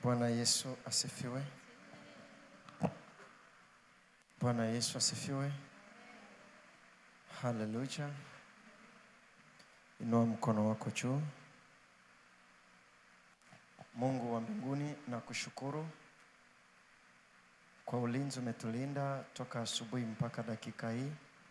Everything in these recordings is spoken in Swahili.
Bwana Yesu asifiwe. Bwana Yesu asifiwe. Haleluya. Inua mkono wako juu. Mungu wa mbinguni, na kushukuru kwa ulinzi umetulinda toka asubuhi mpaka dakika hii.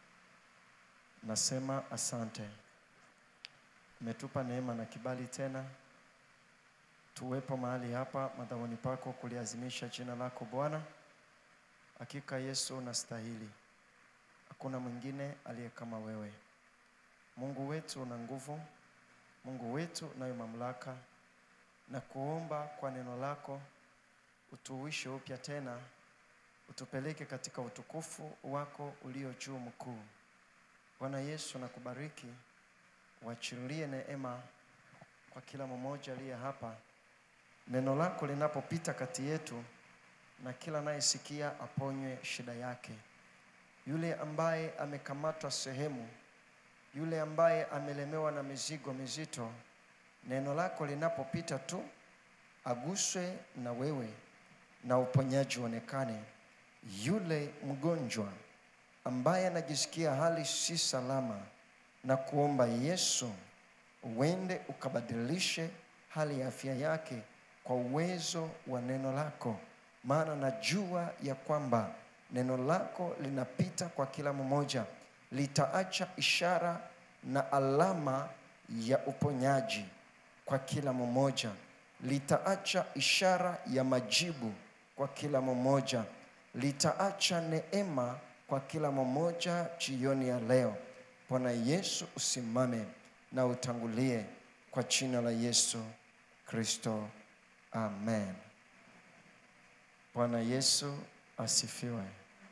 Nasema asante, umetupa neema na kibali tena tuwepo mahali hapa madhabahuni pako kuliazimisha jina lako Bwana. Hakika Yesu unastahili, hakuna mwingine aliye kama wewe. Mungu wetu una nguvu, Mungu wetu unayo mamlaka, na kuomba kwa neno lako utuuishe upya tena, utupeleke katika utukufu wako ulio juu mkuu. Bwana Yesu nakubariki, uachilie neema kwa kila mmoja aliye hapa, neno lako linapopita kati yetu, na kila anayesikia aponywe shida yake. Yule ambaye amekamatwa sehemu, yule ambaye amelemewa na mizigo mizito, neno lako linapopita tu aguswe na wewe na uponyaji uonekane. Yule mgonjwa ambaye anajisikia hali si salama, na kuomba Yesu uende ukabadilishe hali ya afya yake kwa uwezo wa neno lako, maana najua ya kwamba neno lako linapita kwa kila mmoja, litaacha ishara na alama ya uponyaji kwa kila mmoja, litaacha ishara ya majibu kwa kila mmoja, litaacha neema kwa kila mmoja jioni ya leo. Bwana Yesu, usimame na utangulie kwa jina la Yesu Kristo, amen. Bwana Yesu asifiwe.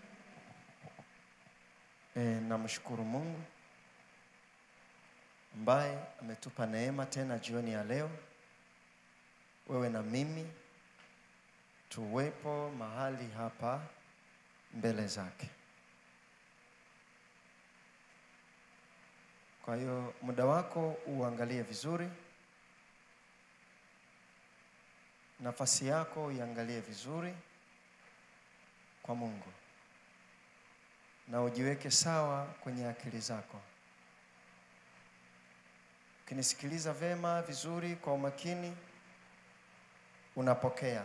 E, namshukuru Mungu ambaye ametupa neema tena jioni ya leo, wewe na mimi tuwepo mahali hapa mbele zake. Kwa hiyo muda wako uangalie vizuri, nafasi yako uiangalie vizuri kwa Mungu, na ujiweke sawa kwenye akili zako. Ukinisikiliza vema vizuri kwa umakini, unapokea,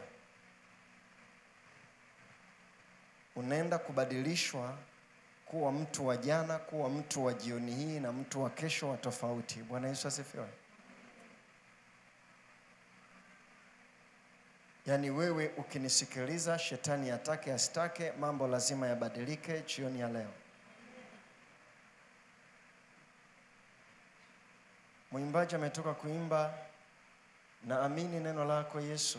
unaenda kubadilishwa kuwa mtu wa jana, kuwa mtu wa jioni hii na mtu wa kesho wa tofauti. Bwana Yesu asifiwe. Yaani wewe ukinisikiliza, shetani atake asitake, mambo lazima yabadilike jioni ya leo. Mwimbaji ametoka kuimba, naamini neno lako Yesu,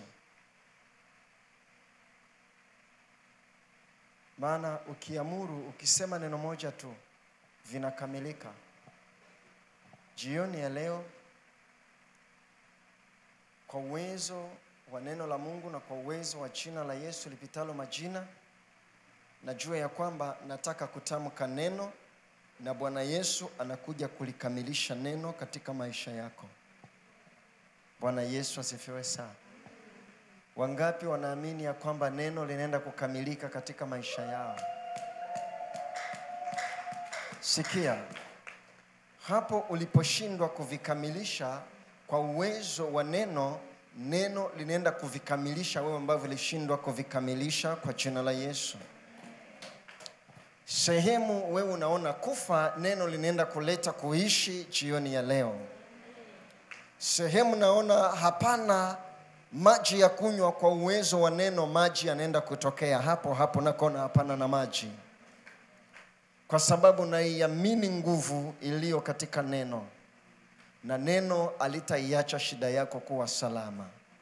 maana ukiamuru, ukisema neno moja tu vinakamilika. Jioni ya leo, kwa uwezo wa neno la Mungu na kwa uwezo wa jina la Yesu lipitalo majina, najua ya kwamba nataka kutamka neno na Bwana Yesu anakuja kulikamilisha neno katika maisha yako. Bwana Yesu asifiwe sana. Wangapi wanaamini ya kwamba neno linaenda kukamilika katika maisha yao? Sikia, hapo uliposhindwa kuvikamilisha kwa uwezo wa neno, neno linaenda kuvikamilisha wewe ambavyo vilishindwa kuvikamilisha kwa jina la Yesu. Sehemu wewe unaona kufa, neno linaenda kuleta kuishi jioni ya leo. Sehemu naona hapana maji ya kunywa, kwa uwezo wa neno maji yanaenda kutokea hapo hapo. Nakona hapana na maji, kwa sababu naiamini nguvu iliyo katika neno, na neno alitaiacha shida yako kuwa salama.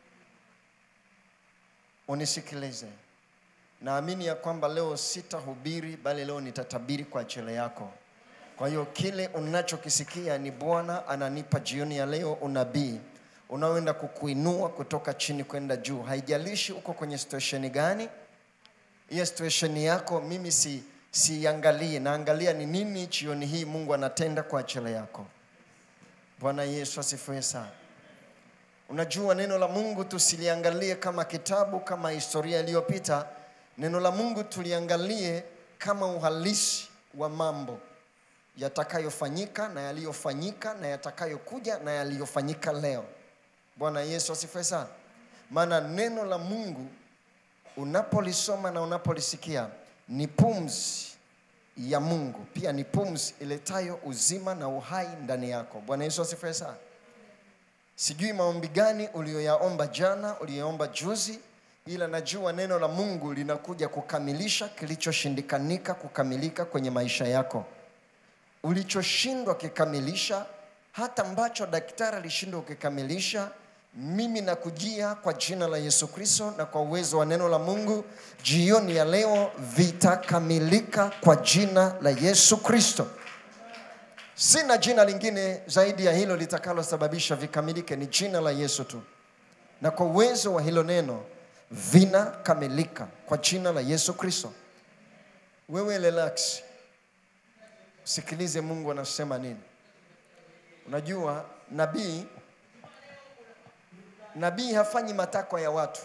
Unisikilize, naamini ya kwamba leo sitahubiri, bali leo nitatabiri kwa ajili yako. Kwa hiyo kile unachokisikia ni Bwana ananipa jioni ya leo unabii unaoenda kukuinua kutoka chini kwenda juu. Haijalishi uko kwenye situation gani, hiyo situation yako mimi si siangalie, naangalia ni nini jioni hii Mungu anatenda kwa ajili yako. Bwana Yesu asifiwe sana. Unajua, neno la Mungu tusiliangalie kama kitabu, kama historia iliyopita. Neno la Mungu tuliangalie kama uhalisi wa mambo yatakayofanyika na yaliyofanyika na yatakayokuja na yaliyofanyika leo. Bwana Yesu asifiwe sana. Maana neno la Mungu unapolisoma na unapolisikia ni pumzi ya Mungu, pia ni pumzi iletayo uzima na uhai ndani yako. Bwana Yesu asifiwe sana. Sijui maombi gani uliyoyaomba jana, uliyoomba juzi, ila najua neno la Mungu linakuja kukamilisha kilichoshindikanika kukamilika kwenye maisha yako. Ulichoshindwa kikamilisha, hata ambacho daktari alishindwa kukikamilisha, mimi nakujia kwa jina la Yesu Kristo na kwa uwezo wa neno la Mungu, jioni ya leo vitakamilika kwa jina la Yesu Kristo. Sina jina lingine zaidi ya hilo litakalosababisha vikamilike, ni jina la Yesu tu, na kwa uwezo wa hilo neno vinakamilika kwa jina la Yesu Kristo. Wewe relax, sikilize Mungu anasema nini. Unajua nabii nabii hafanyi matakwa ya watu,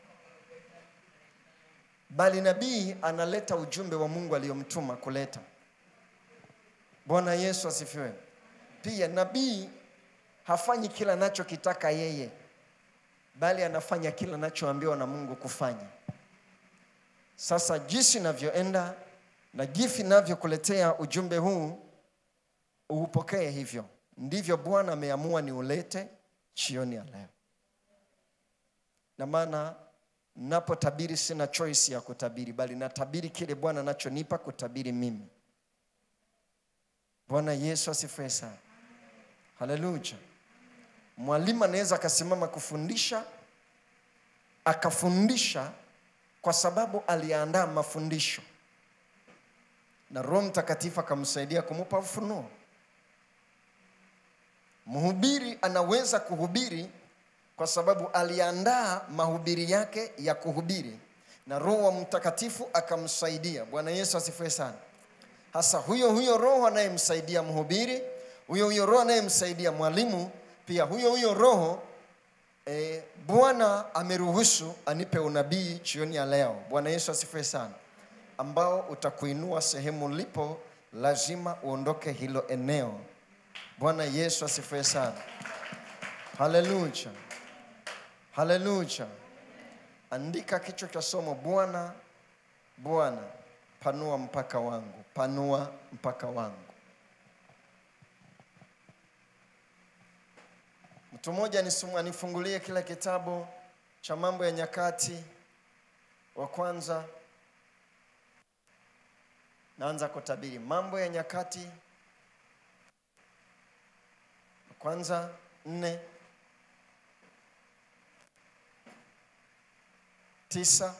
bali nabii analeta ujumbe wa Mungu aliyomtuma kuleta. Bwana Yesu asifiwe. Pia nabii hafanyi kila anachokitaka yeye, bali anafanya kila anachoambiwa na Mungu kufanya. Sasa jinsi navyoenda na jinsi navyokuletea ujumbe huu, uupokee hivyo. Ndivyo Bwana ameamua niulete jioni ya leo, na maana napotabiri sina choice ya kutabiri, bali natabiri kile Bwana anachonipa kutabiri mimi. Bwana Yesu asifiwe sana. Haleluya. Mwalimu anaweza akasimama kufundisha akafundisha kwa sababu aliandaa mafundisho na Roho Mtakatifu akamsaidia kumupa ufunuo. Mhubiri anaweza kuhubiri kwa sababu aliandaa mahubiri yake ya kuhubiri na Roho wa Mtakatifu akamsaidia. Bwana Yesu asifiwe sana. Hasa huyo huyo Roho anayemsaidia mhubiri, huyo huyo Roho anayemsaidia mwalimu, pia huyo huyo Roho e, Bwana ameruhusu anipe unabii jioni ya leo. Bwana Yesu asifiwe sana, ambao utakuinua sehemu ulipo, lazima uondoke hilo eneo. Bwana Yesu asifiwe sana. Haleluya, haleluya. Andika kichwa cha somo, Bwana Bwana panua mpaka wangu, panua mpaka wangu. Mtu mmoja anisumu- anifungulie kile kitabu cha Mambo ya Nyakati wa kwanza. Naanza kutabiri Mambo ya Nyakati wa kwanza nne tisa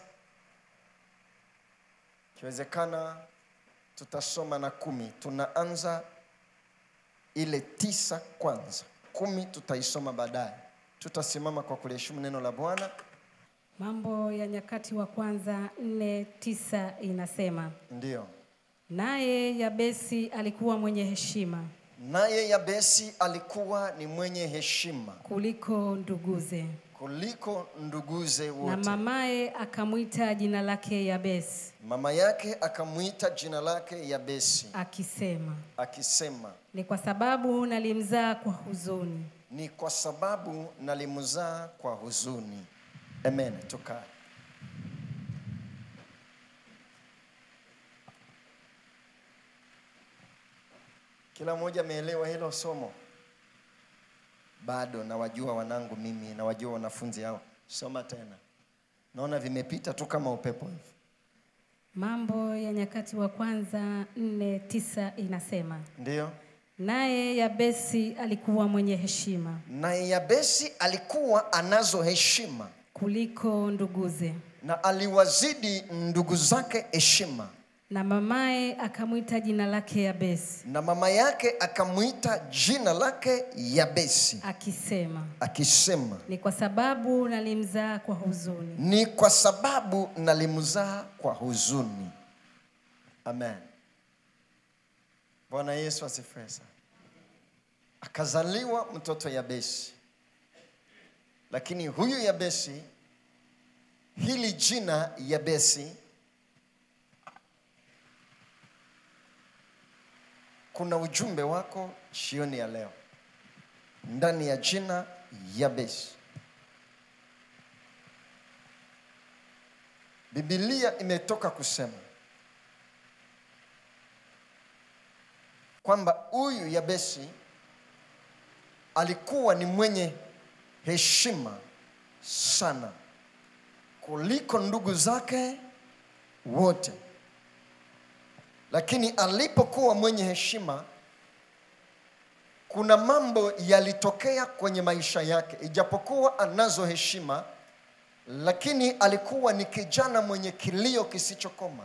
Ikiwezekana tutasoma na kumi. Tunaanza ile tisa kwanza, kumi tutaisoma baadaye. Tutasimama kwa kuliheshimu neno la Bwana. Mambo ya Nyakati wa kwanza nne tisa inasema, Ndiyo, naye Yabesi alikuwa mwenye heshima naye Yabesi alikuwa ni mwenye heshima kuliko nduguze, kuliko nduguze na wote. mamaye akamwita jina lake Yabesi, Mama yake akamwita jina lake Yabesi akisema, akisema, ni kwa sababu nalimzaa kwa huzuni. ni kwa sababu nalimzaa kwa huzuni. Amen. Tukae. Kila mmoja ameelewa hilo somo? Bado nawajua wanangu mimi, nawajua wanafunzi hao. Soma tena, naona vimepita tu kama upepo hivi. Mambo ya Nyakati wa kwanza nne tisa inasema, Ndiyo. naye Yabesi alikuwa mwenye heshima Naye Yabesi alikuwa anazo heshima kuliko nduguze, na aliwazidi ndugu zake heshima, na mamaye akamwita jina lake Yabesi, na mama yake akamwita jina lake Yabesi akisema, akisema, ni kwa sababu nalimzaa kwa huzuni. ni kwa sababu nalimzaa kwa huzuni. Amen. Bwana Yesu asifiwe sana. Akazaliwa mtoto Yabesi. lakini huyu Yabesi, hili jina Yabesi, kuna ujumbe wako jioni ya leo ndani ya jina Yabesi. Biblia imetoka kusema kwamba huyu Yabesi alikuwa ni mwenye heshima sana kuliko ndugu zake wote, lakini alipokuwa mwenye heshima, kuna mambo yalitokea kwenye maisha yake. Ijapokuwa anazo heshima, lakini alikuwa ni kijana mwenye kilio kisichokoma.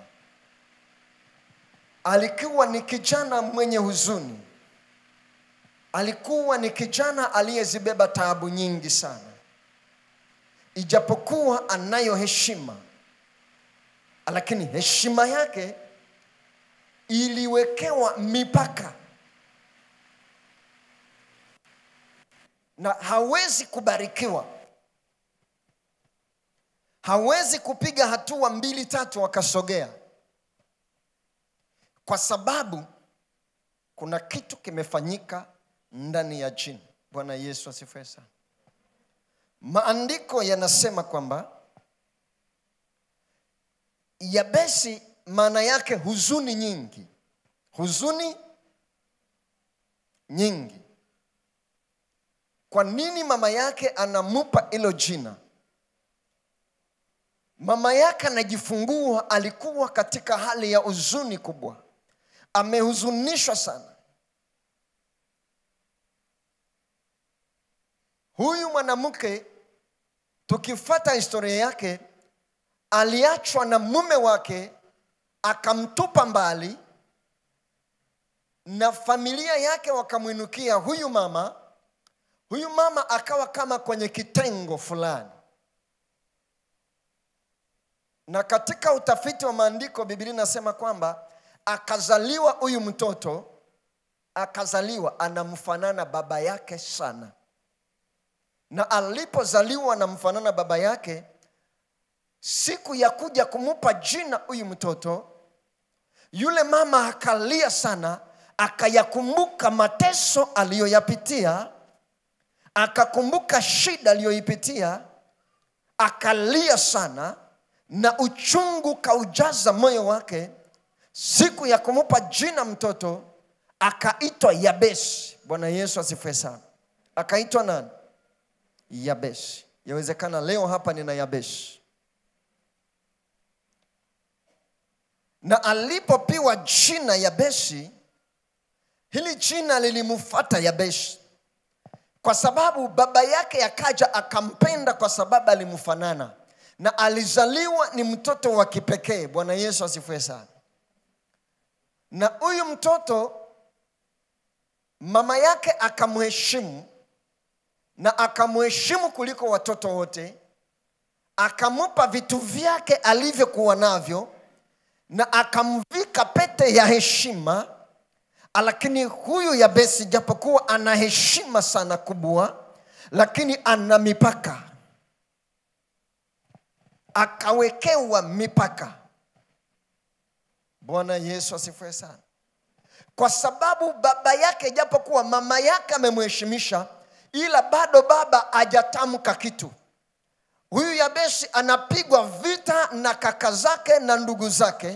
Alikuwa ni kijana mwenye huzuni. Alikuwa ni kijana aliyezibeba taabu nyingi sana. Ijapokuwa anayo heshima, lakini heshima yake iliwekewa mipaka na hawezi kubarikiwa, hawezi kupiga hatua mbili tatu akasogea, kwa sababu kuna kitu kimefanyika ndani ya jina. Bwana Yesu asifiwe sana. Maandiko yanasema kwamba Yabesi maana yake huzuni nyingi, huzuni nyingi. Kwa nini mama yake anamupa hilo jina? Mama yake anajifungua, alikuwa katika hali ya huzuni kubwa, amehuzunishwa sana. Huyu mwanamke tukifata historia yake, aliachwa na mume wake akamtupa mbali, na familia yake wakamwinukia huyu mama. Huyu mama akawa kama kwenye kitengo fulani, na katika utafiti wa maandiko Biblia inasema kwamba akazaliwa huyu mtoto, akazaliwa anamfanana baba yake sana na alipozaliwa anamfanana baba yake, siku ya kuja kumupa jina huyu mtoto, yule mama akalia sana, akayakumbuka mateso aliyoyapitia, akakumbuka shida aliyoipitia, akalia sana, na uchungu kaujaza moyo wake. Siku ya kumupa jina mtoto akaitwa Yabesi. Bwana Yesu asifiwe sana. Akaitwa nani? Yabeshi. Yawezekana leo hapa nina Yabeshi. Na alipopiwa jina Yabeshi, hili jina lilimfuata Yabeshi kwa sababu baba yake akaja akampenda kwa sababu alimfanana na alizaliwa ni mtoto wa kipekee. Bwana Yesu asifiwe sana. Na huyu mtoto mama yake akamheshimu na akamheshimu kuliko watoto wote, akampa vitu vyake alivyokuwa navyo, na akamvika pete ya heshima. Lakini huyu Yabesi, japokuwa ana heshima sana kubwa, lakini ana mipaka, akawekewa mipaka. Bwana Yesu asifiwe sana, kwa sababu baba yake, japokuwa mama yake amemheshimisha ila bado baba hajatamka kitu. Huyu Yabeshi anapigwa vita na kaka zake na ndugu zake,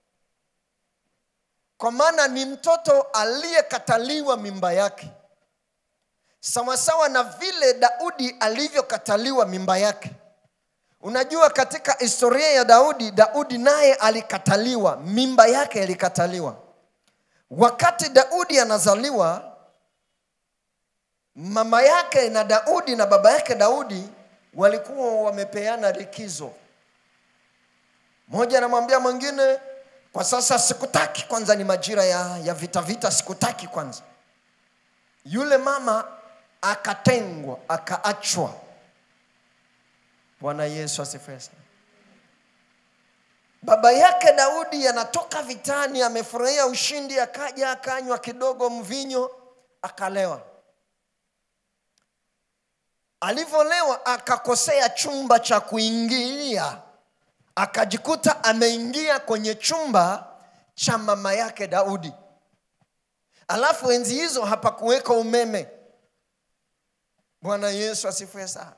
kwa maana ni mtoto aliyekataliwa mimba yake, sawasawa na vile Daudi alivyokataliwa mimba yake. Unajua, katika historia ya Daudi, Daudi naye alikataliwa, mimba yake ilikataliwa. Wakati Daudi anazaliwa mama yake na Daudi na baba yake Daudi walikuwa wamepeana likizo. Mmoja anamwambia mwingine, kwa sasa sikutaki, kwanza ni majira ya, ya vita vita, sikutaki kwanza. Yule mama akatengwa, akaachwa. Bwana Yesu asifiwe sana. Baba yake Daudi anatoka vitani, amefurahia ushindi, akaja akanywa kidogo mvinyo, akalewa alivyolewa akakosea chumba cha kuingilia akajikuta ameingia kwenye chumba cha mama yake daudi alafu enzi hizo hapakuweka umeme bwana yesu asifiwe sana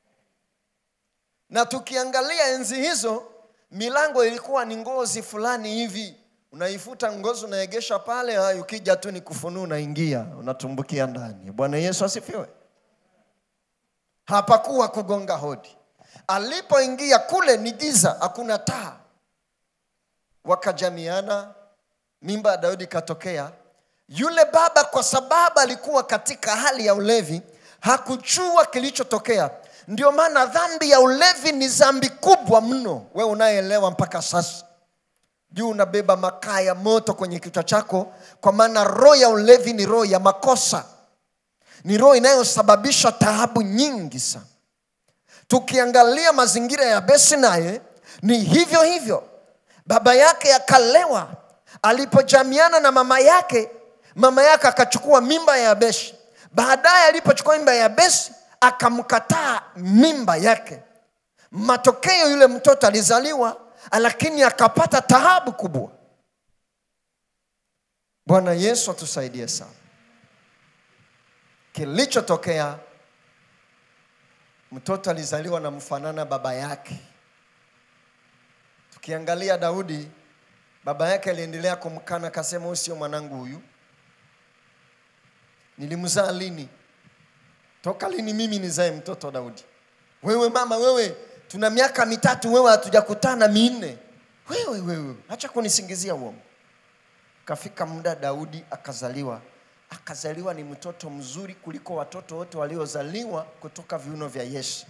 na tukiangalia enzi hizo milango ilikuwa ni ngozi fulani hivi unaifuta ngozi unaegesha pale haya ukija tu ni kufunua unaingia unatumbukia ndani bwana yesu asifiwe hapakuwa kugonga hodi alipoingia kule ni giza hakuna taa wakajamiana mimba ya daudi ikatokea yule baba kwa sababu alikuwa katika hali ya ulevi hakujua kilichotokea ndio maana dhambi ya ulevi ni dhambi kubwa mno we unayeelewa mpaka sasa juu unabeba makaa ya moto kwenye kichwa chako kwa maana roho ya ulevi ni roho ya makosa ni roho inayosababisha taabu nyingi sana tukiangalia mazingira ya besi naye ni hivyo hivyo baba yake akalewa alipojamiana na mama yake mama yake akachukua mimba ya yabeshi baadaye alipochukua mimba ya yabeshi akamkataa mimba yake matokeo yule mtoto alizaliwa lakini akapata taabu kubwa bwana yesu atusaidie sana kilichotokea mtoto alizaliwa na mfanana baba yake tukiangalia daudi baba yake aliendelea kumkana akasema huyu sio mwanangu huyu nilimzaa lini toka lini mimi nizae mtoto daudi wewe mama wewe tuna miaka mitatu wewe hatujakutana minne wewe wewe acha kunisingizia uongo kafika muda daudi akazaliwa akazaliwa ni mtoto mzuri kuliko watoto wote waliozaliwa kutoka viuno vya yesu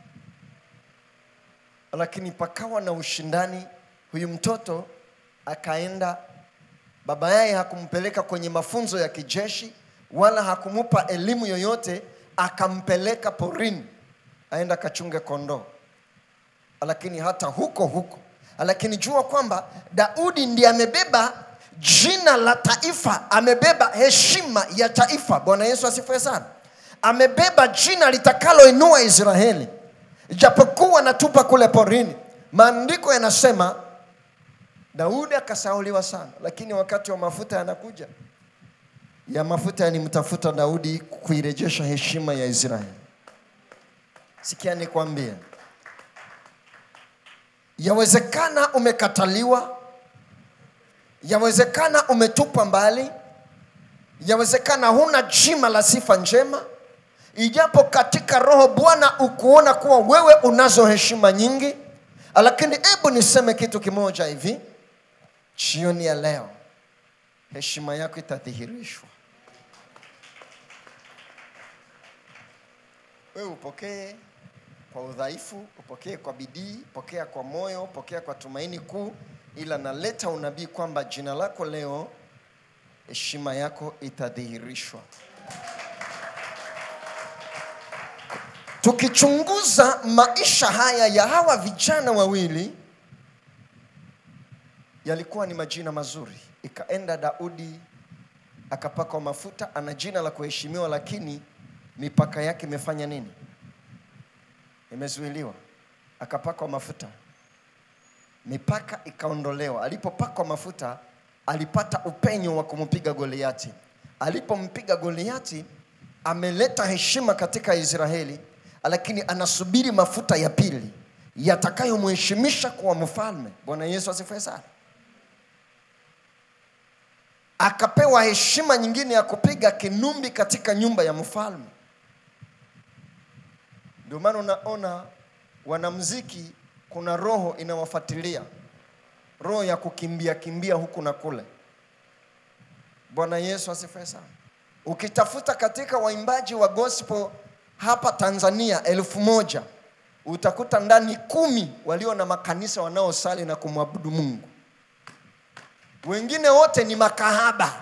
lakini pakawa na ushindani huyu mtoto akaenda baba yaye hakumpeleka kwenye mafunzo ya kijeshi wala hakumupa elimu yoyote akampeleka porini aenda akachunge kondoo lakini hata huko huko lakini jua kwamba daudi ndiye amebeba jina la taifa amebeba heshima ya taifa bwana yesu asifiwe sana amebeba jina litakaloinua israeli japokuwa natupa kule porini maandiko yanasema daudi akasauliwa sana lakini wakati wa mafuta yanakuja ya mafuta yalimtafuta daudi kuirejesha heshima ya israeli sikia nikwambie yawezekana umekataliwa yawezekana umetupwa mbali yawezekana huna jima la sifa njema ijapo katika roho bwana ukuona kuwa wewe unazo heshima nyingi lakini hebu niseme kitu kimoja hivi jioni ya leo heshima yako itadhihirishwa wewe upokee kwa udhaifu upokee kwa bidii pokea kwa moyo pokea kwa tumaini kuu ila naleta unabii kwamba jina lako leo heshima yako itadhihirishwa tukichunguza maisha haya ya hawa vijana wawili yalikuwa ni majina mazuri ikaenda daudi akapakwa mafuta ana jina la kuheshimiwa lakini mipaka yake imefanya nini imezuiliwa akapakwa mafuta mipaka ikaondolewa alipopakwa mafuta alipata upenyo wa kumpiga goliati alipompiga goliati ameleta heshima katika israeli lakini anasubiri mafuta ya pili yatakayomheshimisha kuwa mfalme bwana yesu asifiwe sana akapewa heshima nyingine ya kupiga kinumbi katika nyumba ya mfalme ndio maana unaona wanamziki kuna roho inawafuatilia roho ya kukimbia kimbia huku na kule bwana yesu asifiwe sana ukitafuta katika waimbaji wa gospel hapa tanzania elfu moja utakuta ndani kumi walio na makanisa wanaosali na kumwabudu mungu wengine wote ni makahaba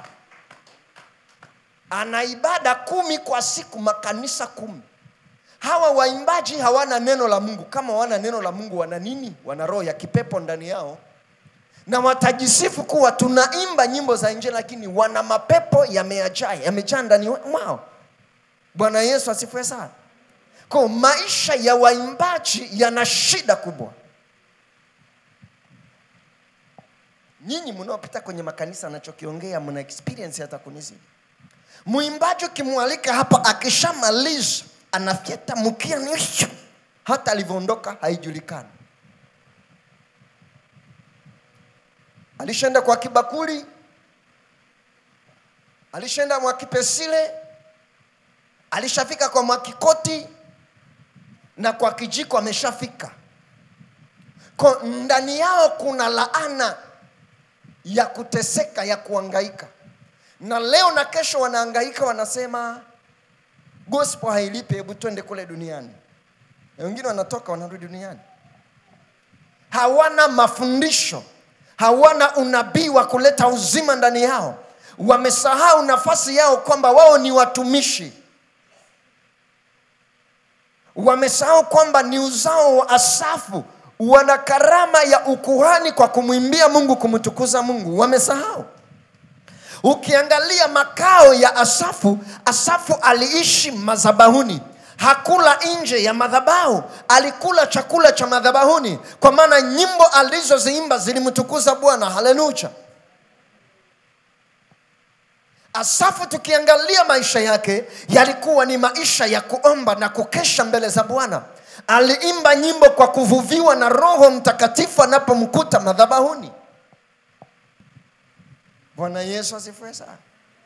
ana ibada kumi kwa siku makanisa kumi hawa waimbaji hawana neno la mungu kama wana neno la mungu wana nini wana roho ya kipepo ndani yao na watajisifu kuwa tunaimba nyimbo za nje lakini wana mapepo yamejaa yamejaa ndani mwao bwana yesu asifiwe sana Kwa maisha ya waimbaji yana shida kubwa. Nyinyi mnaopita kwenye makanisa, anachokiongea mna experience hata kunizidi. Mwimbaji ukimwalika hapa, akishamaliza anafyeta mkia nisho, hata alivyoondoka haijulikani. Alishaenda kwa kibakuli, alishaenda Mwakipesile, alishafika kwa Mwakikoti na kwa kijiko ameshafika. Kwa ndani yao kuna laana ya kuteseka, ya kuangaika, na leo na kesho wanaangaika, wanasema gospel hailipi, hebu twende kule duniani. Na wengine wanatoka wanarudi duniani, hawana mafundisho, hawana unabii wa kuleta uzima ndani yao. Wamesahau nafasi yao kwamba wao ni watumishi wamesahau kwamba ni uzao wa Asafu, wana karama ya ukuhani kwa kumwimbia Mungu, kumtukuza Mungu. Wamesahau. Ukiangalia makao ya Asafu, Asafu aliishi madhabahuni, hakula nje ya madhabahu, alikula chakula cha madhabahuni, kwa maana nyimbo alizoziimba zilimtukuza Bwana. Haleluya! Asafu tukiangalia maisha yake yalikuwa ni maisha ya kuomba na kukesha mbele za Bwana. Aliimba nyimbo kwa kuvuviwa na Roho Mtakatifu anapomkuta madhabahuni. Bwana Yesu asifiwe sana.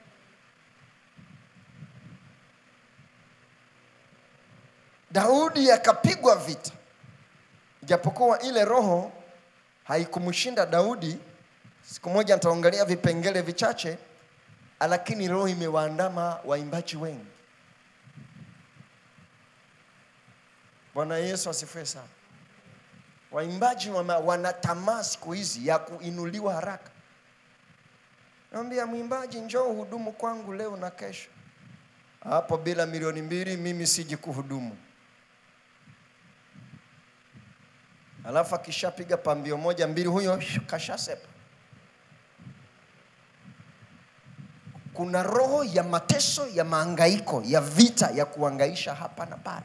Daudi akapigwa vita, japokuwa ile roho haikumshinda Daudi. Siku moja nitaangalia vipengele vichache lakini roho imewaandama waimbaji wengi. Bwana Yesu asifiwe sana. Waimbaji wama- wana tamaa siku hizi ya kuinuliwa haraka. Naambia mwimbaji, njoo uhudumu kwangu leo na kesho. Hapo bila milioni mbili mimi siji kuhudumu. Alafu akishapiga pambio moja mbili, huyo kashasepa. kuna roho ya mateso ya maangaiko ya vita ya kuangaisha hapa na pale.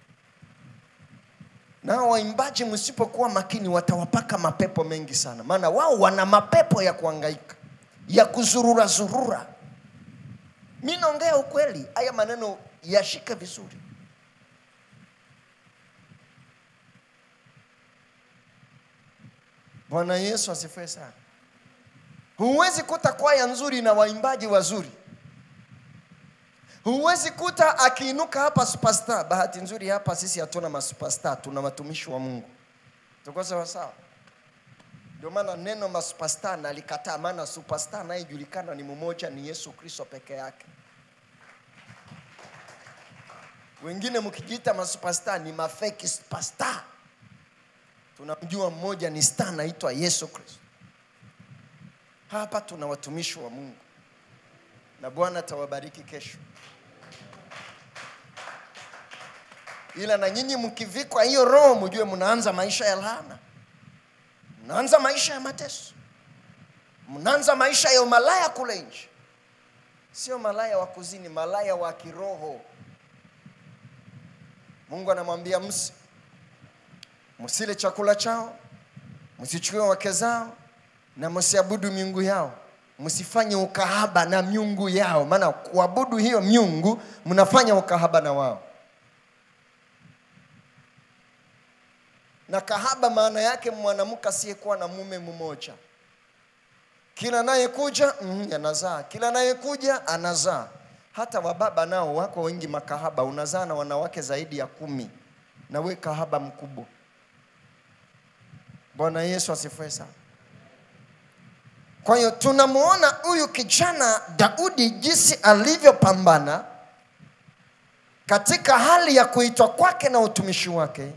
Nao waimbaji msipokuwa makini, watawapaka mapepo mengi sana, maana wao wana mapepo ya kuangaika ya kuzurura zurura. Mi naongea ukweli, haya maneno yashike vizuri. Bwana Yesu asifiwe sana. Huwezi kuta kwaya nzuri na waimbaji wazuri. Huwezi kuta akiinuka hapa superstar. Bahati nzuri hapa sisi hatuna masuperstar, tuna watumishi wa Mungu. Tuko sawa sawa? Ndio maana neno masuperstar nalikataa, maana superstar anayejulikana ni mmoja, ni Yesu Kristo peke yake. Wengine mkijiita masuperstar ni mafeki superstar. Tunamjua mmoja ni star anaitwa Yesu Kristo. Hapa tuna watumishi wa Mungu na Bwana atawabariki kesho. Ila na nyinyi mkivikwa hiyo roho, mjue mnaanza maisha ya laana, mnaanza maisha ya mateso, mnaanza maisha ya umalaya kule nje. Sio malaya wa kuzini, malaya wa kiroho. Mungu anamwambia msi, msile chakula chao, msichukue wake zao na msiabudu miungu yao, msifanye ukahaba na miungu yao, maana kuabudu hiyo miungu mnafanya ukahaba na wao. Na kahaba maana yake mwanamke asiyekuwa na mume mmoja, kila anayekuja mm, anazaa, kila anayekuja anazaa. Hata wababa nao wako wengi makahaba, unazaa na wanawake zaidi ya kumi, na we kahaba mkubwa. Bwana Yesu asifiwe sana. Kwa hiyo tunamwona huyu kijana Daudi jinsi alivyopambana katika hali ya kuitwa kwake na utumishi wake,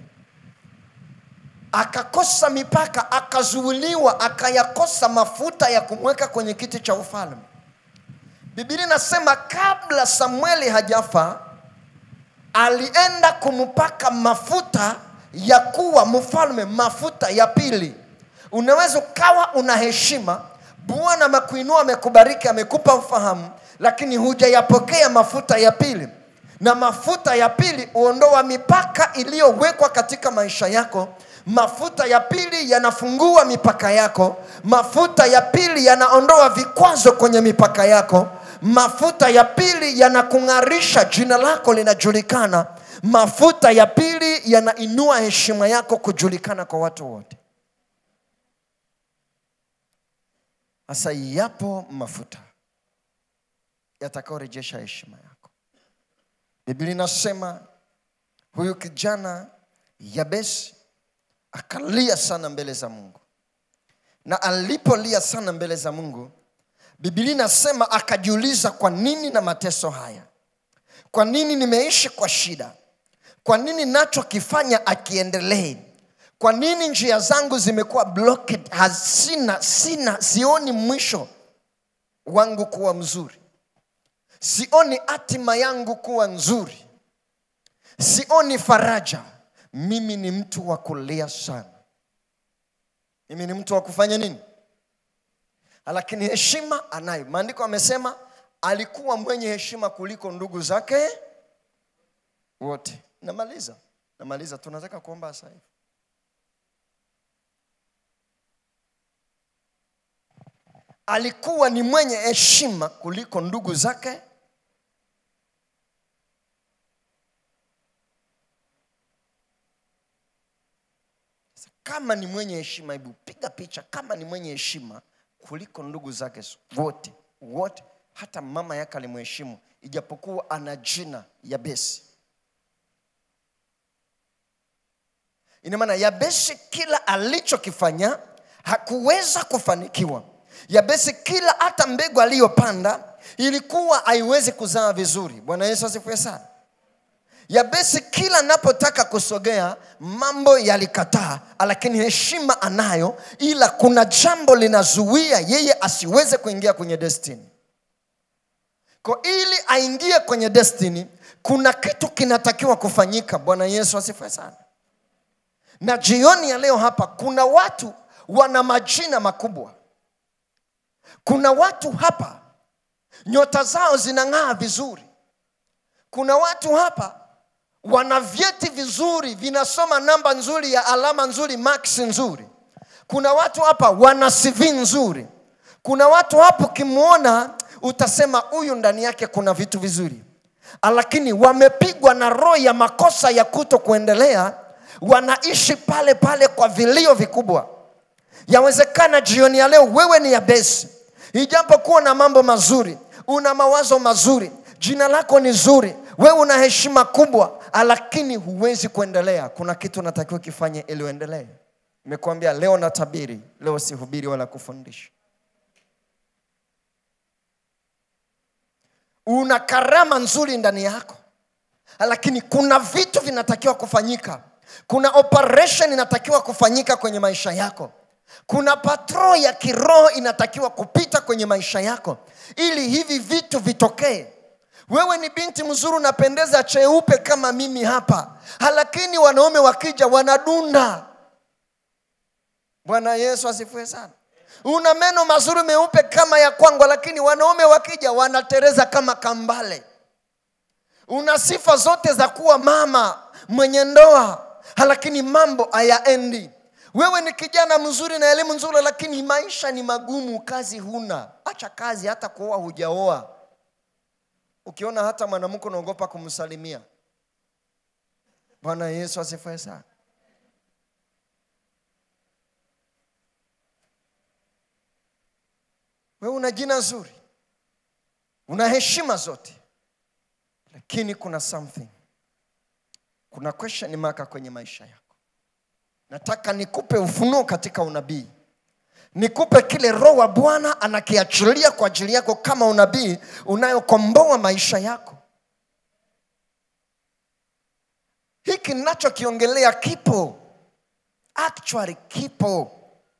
akakosa mipaka, akazuiliwa, akayakosa mafuta ya kumweka kwenye kiti cha ufalme. Biblia inasema kabla Samueli hajafa, alienda kumpaka mafuta ya kuwa mfalme, mafuta ya pili. Unaweza ukawa una heshima Bwana amekuinua, amekubariki, amekupa ufahamu, lakini hujayapokea mafuta ya pili. na mafuta ya pili huondoa mipaka iliyowekwa katika maisha yako mafuta ya pili yanafungua mipaka yako mafuta ya pili yanaondoa vikwazo kwenye mipaka yako mafuta ya pili yanakung'arisha jina lako linajulikana mafuta ya pili yanainua heshima yako kujulikana kwa watu wote sasa yapo mafuta yatakaorejesha heshima yako biblia inasema huyu kijana yabesi akalia sana mbele za mungu na alipolia sana mbele za mungu biblia inasema akajiuliza kwa nini na mateso haya kwa nini nimeishi kwa shida kwa nini nachokifanya akiendelee kwa nini njia zangu zimekuwa blocked hazina sina sioni mwisho wangu kuwa mzuri sioni hatima yangu kuwa nzuri sioni faraja mimi ni mtu wa kulia sana mimi ni mtu wa kufanya nini lakini heshima anayo maandiko amesema alikuwa mwenye heshima kuliko ndugu zake wote namaliza namaliza tunataka kuomba sasa hivi alikuwa ni mwenye heshima kuliko ndugu zake kama ni mwenye heshima hebu piga picha kama ni mwenye heshima kuliko ndugu zake wote wote hata mama yake alimheshimu ijapokuwa ana jina yabesi ina maana yabesi kila alichokifanya hakuweza kufanikiwa yabesi kila hata mbegu aliyopanda ilikuwa haiwezi kuzaa vizuri bwana yesu asifiwe sana yabesi kila anapotaka kusogea mambo yalikataa lakini heshima anayo ila kuna jambo linazuia yeye asiweze kuingia kwenye destiny ko ili aingie kwenye destiny kuna kitu kinatakiwa kufanyika bwana yesu asifiwe sana na jioni ya leo hapa kuna watu wana majina makubwa kuna watu hapa nyota zao zinang'aa vizuri kuna watu hapa wana vyeti vizuri vinasoma namba nzuri ya alama nzuri max nzuri kuna watu hapa wana cv nzuri kuna watu hapo ukimwona utasema huyu ndani yake kuna vitu vizuri lakini wamepigwa na roho ya makosa ya kuto kuendelea wanaishi pale pale kwa vilio vikubwa yawezekana jioni ya leo wewe ni yabesi ijapokuwa na mambo mazuri una mawazo mazuri jina lako ni zuri wewe una heshima kubwa lakini huwezi kuendelea kuna kitu unatakiwa kifanye ili uendelee nimekuambia leo natabiri leo sihubiri wala kufundisha una karama nzuri ndani yako lakini kuna vitu vinatakiwa kufanyika kuna operation inatakiwa kufanyika kwenye maisha yako kuna patro ya kiroho inatakiwa kupita kwenye maisha yako ili hivi vitu vitokee wewe ni binti mzuri unapendeza cheupe kama mimi hapa lakini wanaume wakija wanadunda bwana yesu asifiwe sana una meno mazuri meupe kama ya kwangu lakini wanaume wakija wanatereza kama kambale una sifa zote za kuwa mama mwenye ndoa lakini mambo hayaendi wewe ni kijana mzuri na elimu nzuri lakini maisha ni magumu kazi huna acha kazi hata kuoa hujaoa ukiona hata mwanamke unaogopa kumsalimia bwana yesu asifiwe sana wewe una jina zuri una heshima zote lakini kuna something kuna question mark kwenye maisha yako nataka nikupe ufunuo katika unabii nikupe kile roho wa bwana anakiachilia kwa ajili yako kama unabii unayokomboa maisha yako hiki ninachokiongelea kipo actually kipo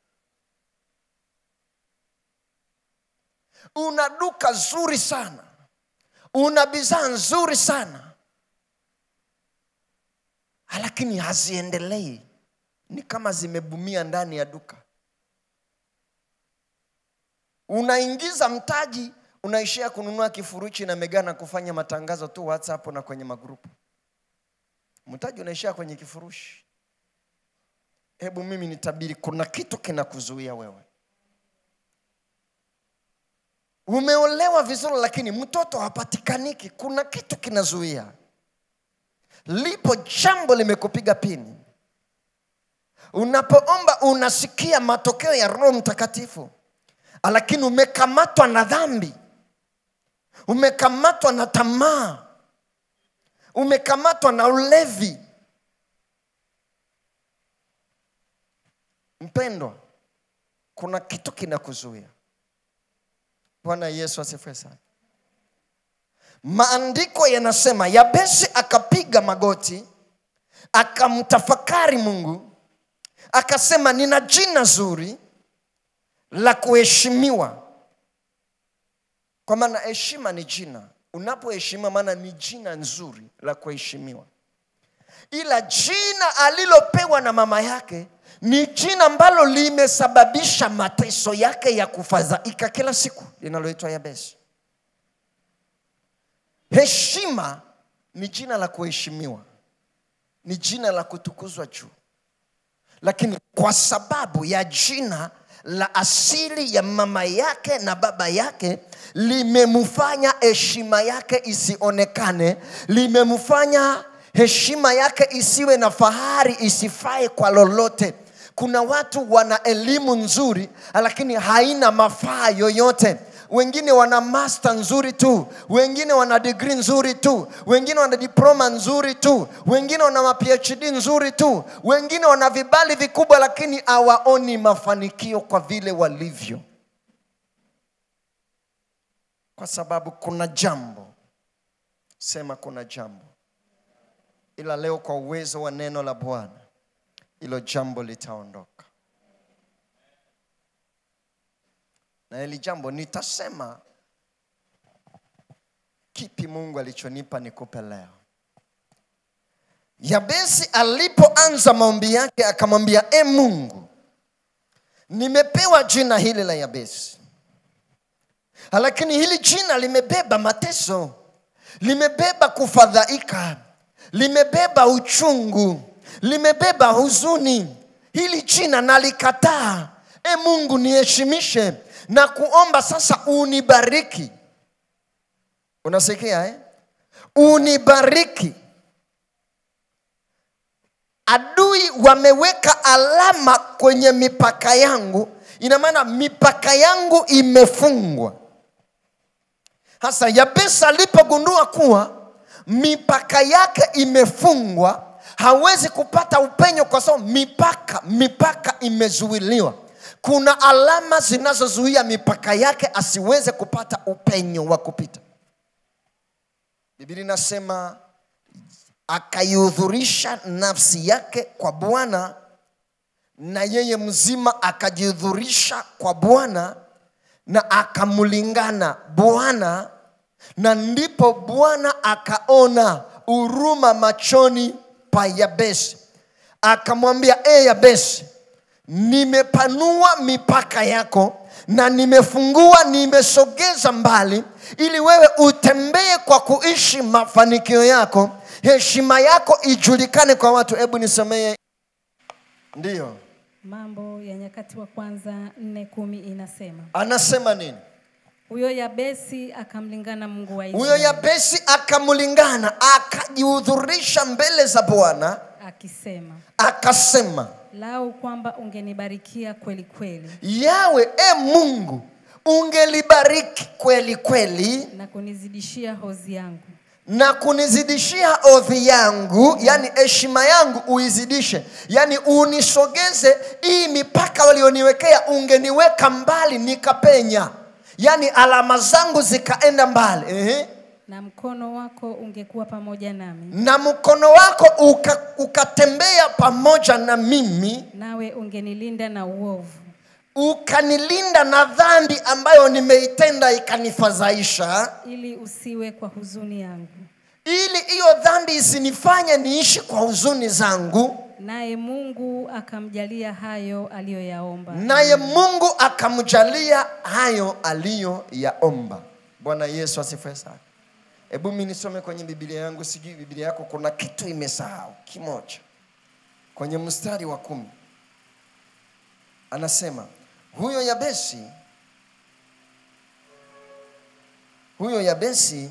una duka zuri sana una bidhaa nzuri sana lakini haziendelei ni kama zimebumia ndani ya duka unaingiza mtaji unaishia kununua kifurushi na megana kufanya matangazo tu whatsapp na kwenye magrupu mtaji unaishia kwenye kifurushi hebu mimi nitabiri kuna kitu kinakuzuia wewe umeolewa vizuri lakini mtoto hapatikaniki kuna kitu kinazuia lipo jambo limekupiga pini unapoomba unasikia matokeo ya roho mtakatifu lakini umekamatwa na dhambi umekamatwa na tamaa umekamatwa na ulevi mpendwa kuna kitu kinakuzuia bwana yesu asifiwe sana maandiko yanasema yabesi akapiga magoti akamtafakari mungu akasema nina jina zuri la kuheshimiwa kwa maana heshima ni jina unapoheshimiwa maana ni jina nzuri la kuheshimiwa ila jina alilopewa na mama yake ni jina ambalo limesababisha mateso yake ya kufadhaika kila siku linaloitwa yabesi heshima ni jina la kuheshimiwa ni jina la kutukuzwa juu lakini kwa sababu ya jina la asili ya mama yake na baba yake limemfanya heshima yake isionekane limemfanya heshima yake isiwe na fahari isifae kwa lolote kuna watu wana elimu nzuri lakini haina mafaa yoyote wengine wana master nzuri tu wengine wana degree nzuri tu wengine wana diploma nzuri tu wengine wana ma phd nzuri tu wengine wana vibali vikubwa lakini hawaoni mafanikio kwa vile walivyo kwa sababu kuna jambo sema kuna jambo ila leo kwa uwezo wa neno la bwana hilo jambo litaondoka na hili jambo nitasema kipi mungu alichonipa nikupe leo yabesi alipoanza maombi yake akamwambia e mungu nimepewa jina hili la yabesi lakini hili jina limebeba mateso limebeba kufadhaika limebeba uchungu limebeba huzuni hili jina nalikataa e mungu niheshimishe na kuomba sasa unibariki unasikia eh? unibariki adui wameweka alama kwenye mipaka yangu ina maana mipaka yangu imefungwa hasa yabesa alipogundua kuwa mipaka yake imefungwa hawezi kupata upenyo kwa sababu mipaka mipaka imezuiliwa kuna alama zinazozuia mipaka yake asiweze kupata upenyo wa kupita biblia inasema akaihudhurisha nafsi yake kwa bwana na yeye mzima akajihudhurisha kwa bwana na akamlingana bwana na ndipo bwana akaona huruma machoni pa yabesi akamwambia e yabesi nimepanua mipaka yako na nimefungua nimesogeza mbali ili wewe utembee kwa kuishi mafanikio yako heshima yako ijulikane kwa watu hebu nisemee ndiyo Mambo ya Nyakati wa Kwanza nne kumi inasema anasema nini huyo Yabesi akamlingana Mungu wa huyo Israeli yabesi akamlingana akajihudhurisha mbele za bwana akisema, akasema lau kwamba ungenibarikia kweli kweli yawe e mungu ungelibariki kweli kweli na kunizidishia hozi yangu na kunizidishia odhi yangu yani heshima yangu uizidishe yani unisogeze hii mipaka walioniwekea ungeniweka mbali nikapenya yani alama zangu zikaenda mbali Ehe. na mkono wako ungekuwa pamoja nami na mkono wako uka, ukatembea pamoja na mimi nawe ungenilinda na uovu ukanilinda na dhambi ambayo nimeitenda ikanifadhaisha ili usiwe kwa huzuni yangu ili hiyo dhambi isinifanye niishi kwa huzuni zangu naye mungu akamjalia hayo aliyoyaomba naye mungu akamjalia hayo aliyoyaomba Bwana Yesu asifiwe sana. Hebu mimi nisome kwenye Biblia yangu, sijui Biblia yako kuna kitu imesahau kimoja. Kwenye mstari wa kumi anasema huyo Yabesi, huyo Yabesi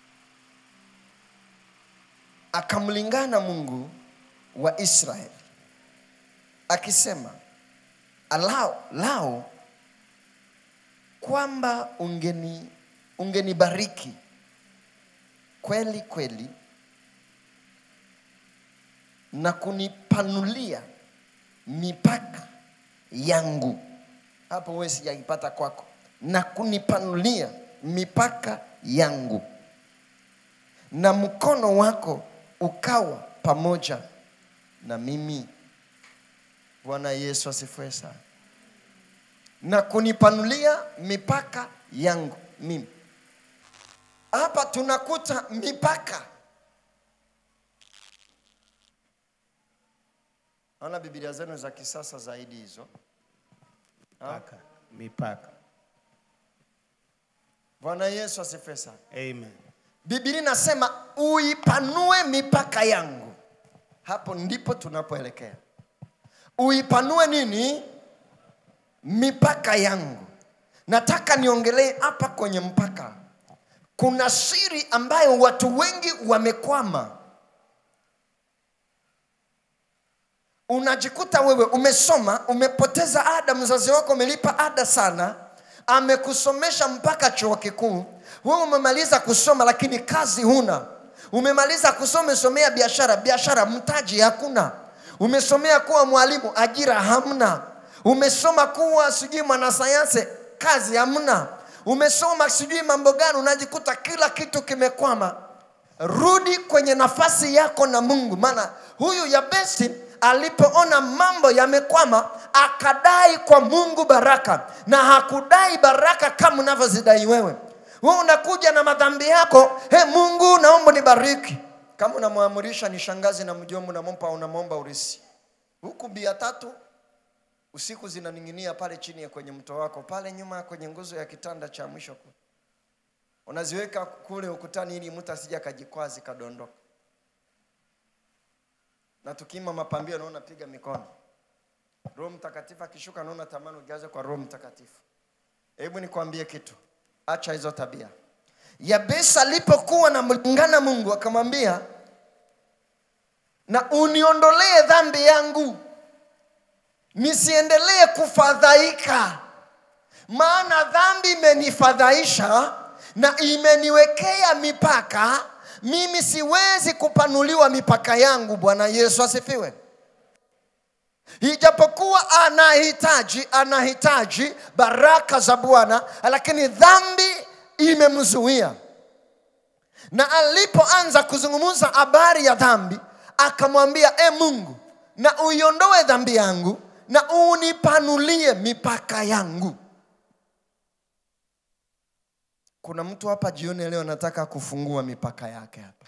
akamlingana Mungu wa Israeli akisema, alao lao kwamba ungeni ungenibariki kweli kweli na kunipanulia mipaka yangu. Hapo wewe sijaipata kwako, na kunipanulia mipaka yangu, na mkono wako ukawa pamoja na mimi. Bwana Yesu asifiwe sana. Na kunipanulia mipaka yangu mimi. Hapa tunakuta mipaka. Naona Biblia zenu za kisasa zaidi hizo. Ha? Mipaka. Mipaka. Bwana Yesu asifiwe sana. Amen. Biblia inasema uipanue mipaka yangu. Hapo ndipo tunapoelekea. Uipanue nini? Mipaka yangu. Nataka niongelee hapa kwenye mpaka. Kuna siri ambayo watu wengi wamekwama. Unajikuta wewe umesoma, umepoteza ada, mzazi wako umelipa ada sana, amekusomesha mpaka chuo kikuu. Wewe umemaliza kusoma, lakini kazi huna. Umemaliza kusoma, umesomea biashara, biashara mtaji hakuna. Umesomea kuwa mwalimu, ajira hamna. Umesoma kuwa sijui mwanasayansi, kazi hamna. Umesoma sijui mambo gani, unajikuta kila kitu kimekwama. Rudi kwenye nafasi yako na Mungu, maana huyu Yabesi alipoona mambo yamekwama, akadai kwa Mungu baraka, na hakudai baraka kama unavyozidai wewe. Wewe unakuja na madhambi yako, he Mungu, naomba nibariki. Kama unamwamurisha ni shangazi na mjomba, unamompa unamwomba urisi, huku bia tatu usiku zinaning'inia pale chini ya kwenye mto wako pale nyuma kwenye nguzo ya kitanda cha mwisho kule, unaziweka kule ukutani ili mtu asije akajikwaa zikadondoka na tukiima mapambio naona piga mikono. Roho Mtakatifu akishuka naona tamani ujaze kwa Roho Mtakatifu. Hebu nikwambie kitu, acha hizo tabia. Yabesi alipokuwa na mlingana Mungu akamwambia, na uniondolee dhambi yangu nisiendelee kufadhaika, maana dhambi imenifadhaisha na imeniwekea mipaka mimi siwezi kupanuliwa mipaka yangu. Bwana Yesu asifiwe. Ijapokuwa anahitaji anahitaji baraka za Bwana, lakini dhambi imemzuia. Na alipoanza kuzungumza habari ya dhambi, akamwambia e Mungu, na uiondoe dhambi yangu na unipanulie mipaka yangu. Kuna mtu hapa jioni leo anataka kufungua mipaka yake hapa.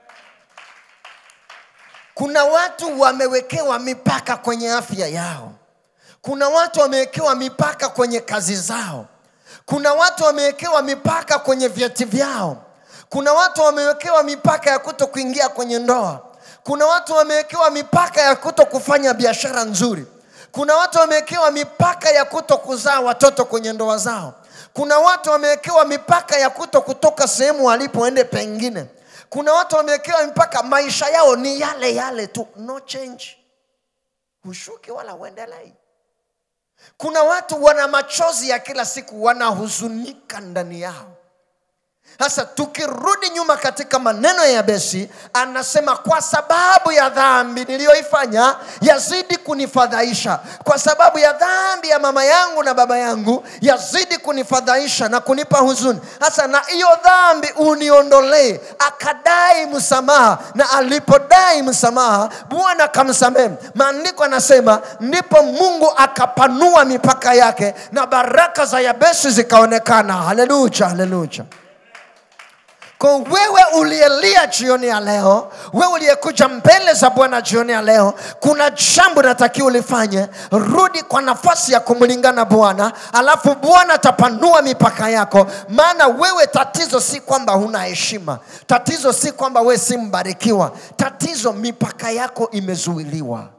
Kuna watu wamewekewa mipaka kwenye afya yao. Kuna watu wamewekewa mipaka kwenye kazi zao. Kuna watu wamewekewa mipaka kwenye vyeti vyao. Kuna watu wamewekewa mipaka ya kuto kuingia kwenye ndoa. Kuna watu wamewekewa mipaka ya kuto kufanya biashara nzuri. Kuna watu wamewekewa mipaka ya kuto kuzaa watoto kwenye ndoa zao. Kuna watu wamewekewa mipaka ya kuto kutoka sehemu walipoende pengine. Kuna watu wamewekewa mipaka, maisha yao ni yale yale tu, no change, hushuki wala uendelei. Kuna watu wana machozi ya kila siku, wanahuzunika ndani yao. Sasa tukirudi nyuma katika maneno ya Yabesi, anasema kwa sababu ya dhambi niliyoifanya yazidi kunifadhaisha, kwa sababu ya dhambi ya mama yangu na baba yangu yazidi kunifadhaisha na kunipa huzuni. Sasa na hiyo dhambi uniondolee. Akadai msamaha, na alipodai msamaha Bwana akamsamehe. Maandiko anasema ndipo Mungu akapanua mipaka yake na baraka za Yabesi zikaonekana. Haleluya, haleluya. Kwa wewe uliyelia jioni ya leo, wewe uliyekuja mbele za Bwana jioni ya leo, kuna jambo natakiwa ulifanye. Rudi kwa nafasi ya kumlingana Bwana, alafu Bwana atapanua mipaka yako. Maana wewe, tatizo si kwamba huna heshima, tatizo si kwamba wewe si mbarikiwa, tatizo mipaka yako imezuiliwa.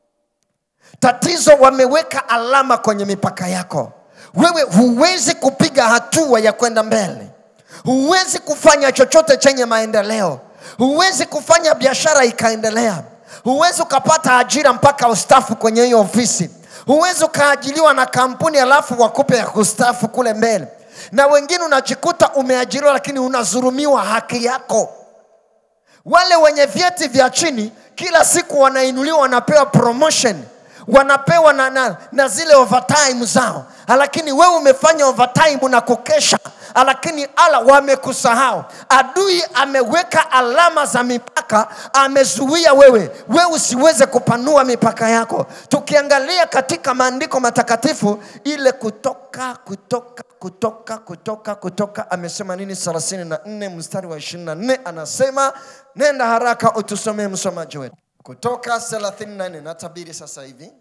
Tatizo wameweka alama kwenye mipaka yako. Wewe huwezi kupiga hatua ya kwenda mbele, huwezi kufanya chochote chenye maendeleo, huwezi kufanya biashara ikaendelea, huwezi ukapata ajira mpaka ustafu kwenye hiyo ofisi, huwezi ukaajiliwa na kampuni alafu wakupe ya kustafu kule mbele, na wengine unajikuta umeajiriwa lakini unazurumiwa haki yako. Wale wenye vyeti vya chini kila siku wanainuliwa, wanapewa promotion, wanapewa na, na, na zile overtime zao, lakini wewe umefanya overtime na kukesha, lakini ala wamekusahau. Adui ameweka alama za mipaka, amezuia wewe wewe usiweze kupanua mipaka yako. Tukiangalia katika maandiko matakatifu, ile kutoka kutoka kutoka kutoka kutoka amesema nini? 34 mstari wa 24 anasema, nenda haraka utusomee msomaji wetu. Kutoka 34 natabiri sasa hivi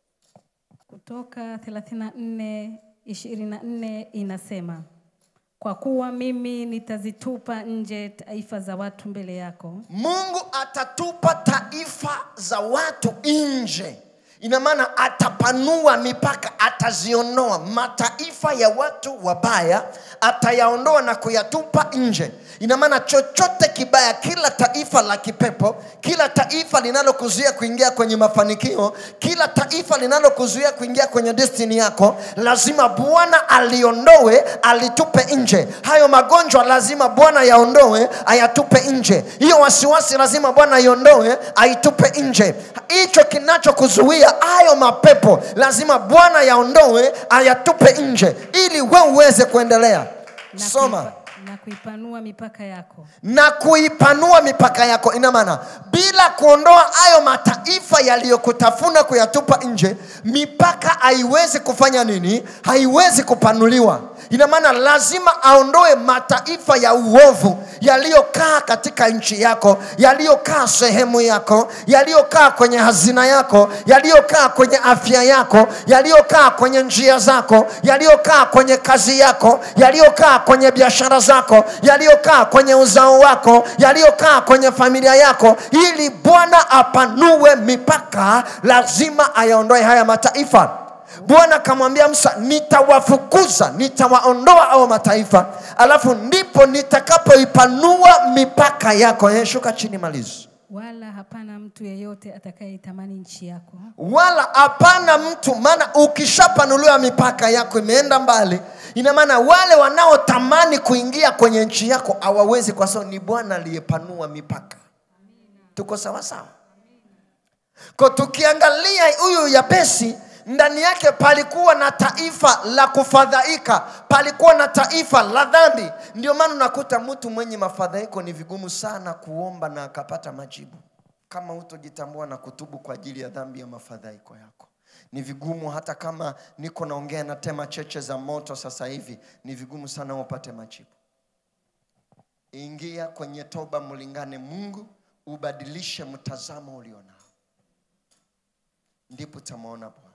Kutoka 34 24 inasema, kwa kuwa mimi nitazitupa nje taifa za watu mbele yako, Mungu atatupa taifa za watu nje. Ina maana atapanua mipaka, ataziondoa mataifa ya watu wabaya, atayaondoa na kuyatupa nje. Ina maana chochote kibaya, kila taifa la kipepo, kila taifa linalokuzuia kuingia kwenye mafanikio, kila taifa linalokuzuia kuingia kwenye destiny yako, lazima Bwana aliondoe, alitupe nje. Hayo magonjwa lazima Bwana yaondoe, ayatupe nje. Hiyo wasiwasi lazima Bwana aiondoe, aitupe nje. Hicho kinachokuzuia, hayo mapepo lazima Bwana yaondoe, ayatupe nje, ili wewe uweze kuendelea. na, Soma kuipa, na kuipanua mipaka yako na kuipanua mipaka yako. Ina maana bila kuondoa hayo mataifa yaliyokutafuna kuyatupa nje, mipaka haiwezi kufanya nini? Haiwezi kupanuliwa. Ina maana lazima aondoe mataifa ya uovu yaliyokaa katika nchi yako, yaliyokaa sehemu yako, yaliyokaa kwenye hazina yako, yaliyokaa kwenye afya yako, yaliyokaa kwenye njia zako, yaliyokaa kwenye kazi yako, yaliyokaa kwenye biashara zako, yaliyokaa kwenye uzao wako, yaliyokaa kwenye familia yako. Ili Bwana apanue mipaka, lazima ayaondoe haya mataifa. Bwana akamwambia Musa, nitawafukuza, nitawaondoa hao mataifa, alafu ndipo nitakapoipanua mipaka yako. Eh, shuka chini, malizi. wala hapana mtu yeyote atakayeitamani nchi yako Wala hapana mtu, maana ukishapanuliwa mipaka yako imeenda mbali, ina maana wale wanaotamani kuingia kwenye nchi yako hawawezi, kwa sababu ni Bwana aliyepanua mipaka. Tuko sawa sawa? Kwa tukiangalia huyu Yabesi ndani yake palikuwa na taifa la kufadhaika, palikuwa na taifa la dhambi. Ndio maana unakuta mtu mwenye mafadhaiko ni vigumu sana kuomba na akapata majibu, kama hutojitambua na kutubu kwa ajili ya dhambi ya mafadhaiko yako. Ni vigumu hata kama niko naongea na tema cheche za moto sasa hivi, ni vigumu sana upate majibu. Ingia kwenye toba, mlingane Mungu, ubadilishe mtazamo ulionao, ndipo utamwona Bwana.